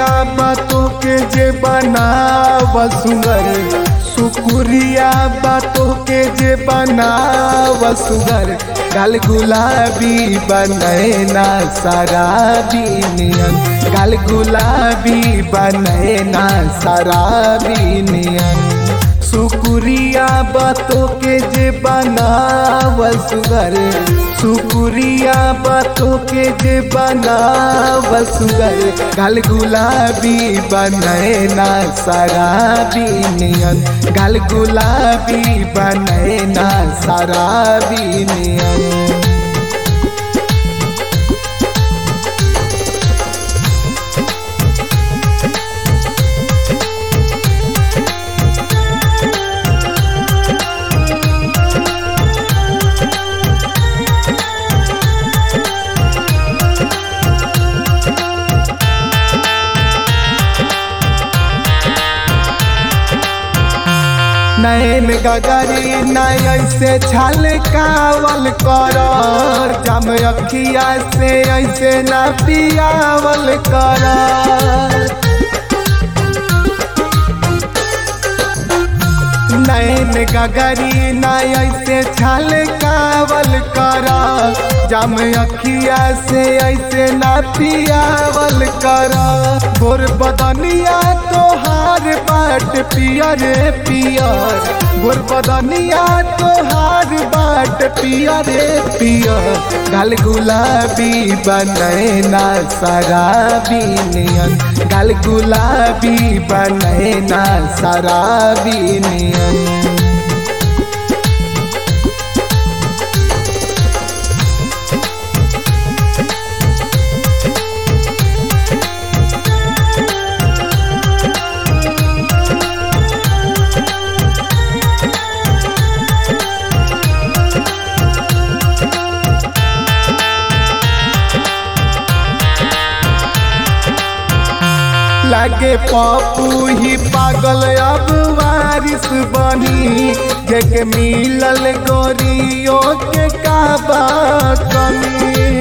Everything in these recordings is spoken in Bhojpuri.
बातों के जे बनाव सुगर शुक्रिया बातों के जे बनाव सुगर गल गुलाबी बनैना शराबी नियन गल गुलाबी बनैना शराबी नियन शुक्रिया बातों के जे बनाव सुगर शुक्रिया बातों के जे बनाव सुगर गल गुलाबी बनैना शराबी नियन गल गुलाबी बनैना शराबी नियन नैन गगरी नय ऐसे छल कावल कर जम अखिया से ऐसे न पियावल कर नैन गगरी नय ऐसे छल कावल कर जम अखिया से ऐसे न पियावल कर गोर बदनिया तोहार बाट पियर पियर गोर बदनिया तोहार बाट पियर पियर गल गुलाबी बनैना शराबी नियन गल गुलाबी बनैना शराबी नियन लागे पप्पू ही पागल अब वारिस बनी जेके मिलल गोरियों के काबा कमी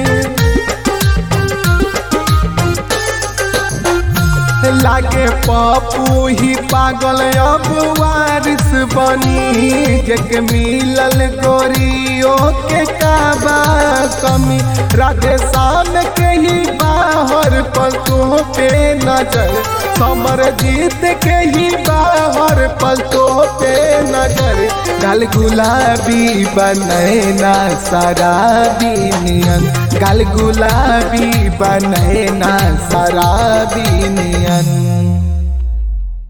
लागे पप्पू ही पागल अब वारिस बनी जेके मिलल गोरियों के काबा कमी राधे शाम के ही बाहर पलकों पे नजर समर जीत के ही बाहर पलकों पे नजर गल गुलाबी बनैना शराबी नियन गल गुलाबी बनैना शराबी नियन